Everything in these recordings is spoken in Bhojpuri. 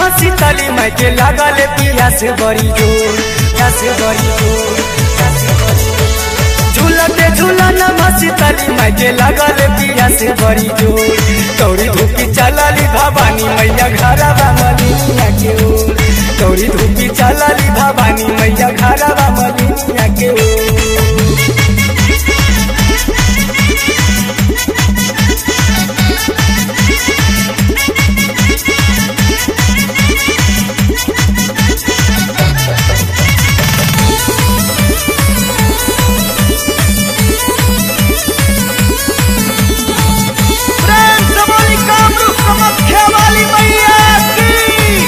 नमा सीतली माई के लागल पिया से बड़ी जोर पिया से बड़ी जोर पिया से बड़ी जोर। झूलते झूलना सीतली माई के लागल पिया से बड़ी जोर दौड़ी धूपी चलली भवानी मैया घरवा मलिया के ओर दौड़ी धूपी चलली भवानी मैया घरवा मलिया के ओर प्रेम से बोली कामरूप कामाख्या वाली मैया की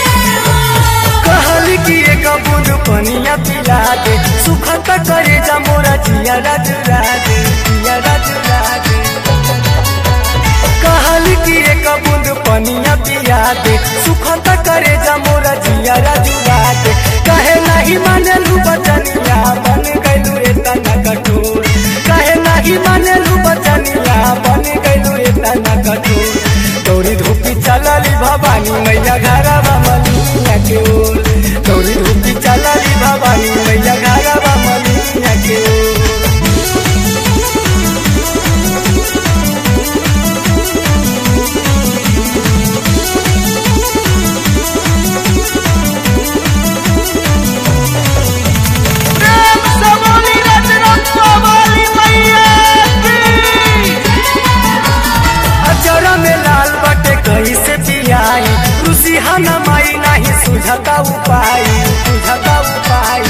कहली कि एक बूंद पनिया पिला दे सुखत करे जा मोरा जिया राज राजे जिया राज राजे कहली कि एक बूंद पनिया पिया दे सुखत करे जा मोरा जिया राज राजे कहे नहीं माने लू बचनिया बन गइलू एतना कठोर कहे नहीं माने लू बचनिया बन गइलू एतना कठोर दौड़ी धूपी चलली भवानी मैया घरवा मलिया के ओर दौड़ी धूपी चलली भवानी मैया घरवा मलिया के ओर प्रेम से बोली रजरप्पा वाली मैया की अचरा में लाल बटे कहीं से पियाई रुसी हना माई नहीं सुझता उपाय सुझता उपाय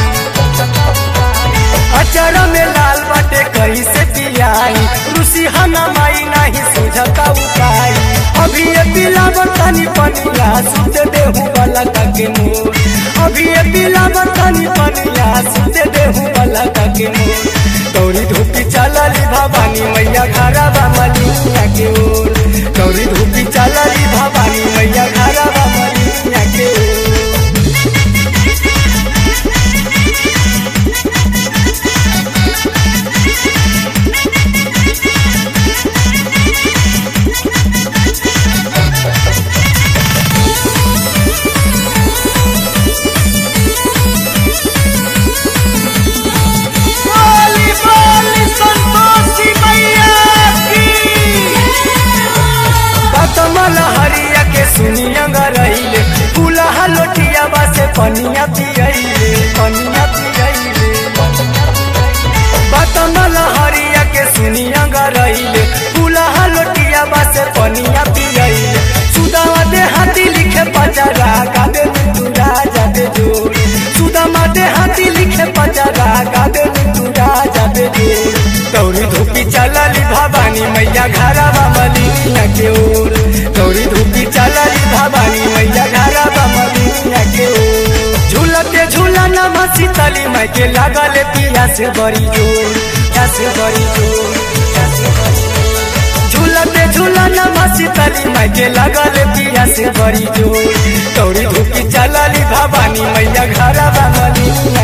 अचरा में लाल बटे कहीं से पियाई रुसी हना माई नहीं सुझता उपाय अभी ये पिला बतनी पनिया सुते देहु वाला के मोर अभी ये पिला बतनी पनिया सुते देहु वाला के मोर दौड़ी धूपी चलली भवानी मैया घरवा मलिया के ओर दौड़ी धूपी चलली भवानी मैया घरवा मलिया के ओर बोली बोली संतोषी मैया की पतमल हरिया के सुनिया रहिले फूलहा लोटिया से पनिया पियले पनिया पियले पतमल हरिया के सुनिया रहिले फूलहा लोटिया से पनिया पियले सुदामा दे हाथी लिखे पचरा गादे तू राजा दे जोर सुदामा दे हाथी लिखे पचरा गादे तू राजा दे जोर दौड़ी धूपी चलली भवानी मैया घरवा मलिया के ओर दौड़ी धूपी चलली भवानी मैया घरवा मलिया के ओर झूलते झूलना सीतली माई के लागल पिया से बड़ी जोर पिया से बड़ी जोर पिया से बड़ी जोर। झूलते झूलना सीतली माई के लागल पिया से बड़ी जोर दौड़ी धूपी चलली भवानी मैया घरवा मलिया